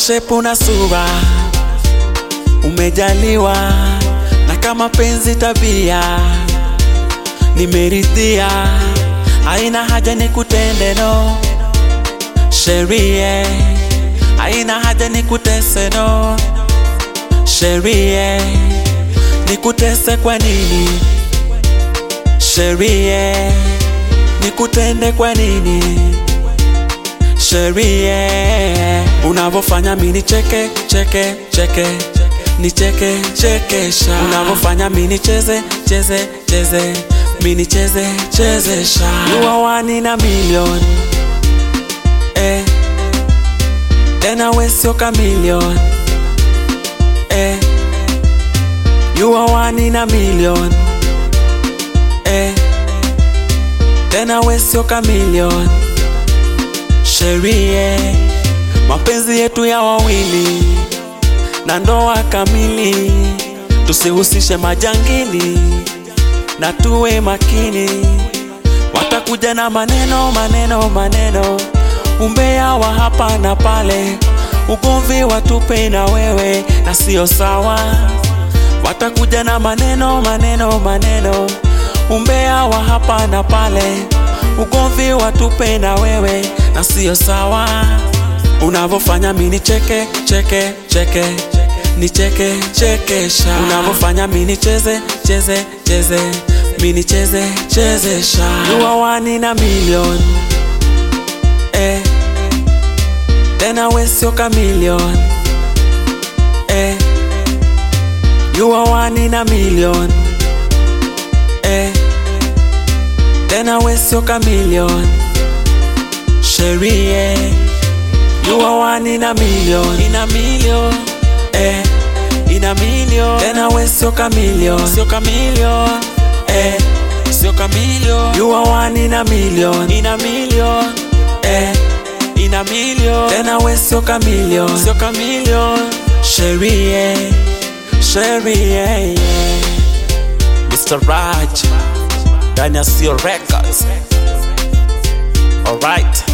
shepu na sura umejaliwa, na kama penzi tabia nimeridhia, haina haja nikutende no sherie, haina haja nikutese no sherie, nikutese kwa nini sherie, nikutende kwa nini sherie, unavyofanya mini cheke cheke cheke nicheke chekesha, unavyofanya mini cheze cheze cheze mini cheze chezesha, you are one in a million eh, tena we sio chameleon eh, you are one in a million eh, tena we sio chameleon sherie, mapenzi yetu ya wawili na ndoa kamili, tusihusishe majangili na tuwe makini. Watakuja na maneno maneno maneno, umbea wa hapa na pale, ugomvi watupe na wewe, na sio sawa. Watakuja na maneno maneno maneno, umbea wa hapa na pale, ugomvi watupe na wewe, na sio sawa. Unavyofanya mini cheke cheke cheke nicheke chekesha, unavyofanya mini cheze cheze cheze mini cheze chezesha, you are one in a million eh, tena we sio chameleon eh, you are one in a million eh, tena we sio chameleon sherie, you are one in a million in a million eh, in a million tena we sio chameleon sio chameleon eh, sio chameleon you are one in a million in a million eh, in a million tena we sio chameleon sio chameleon sherie sherie yeah. Mr. Raj ndani ya Sio Records alright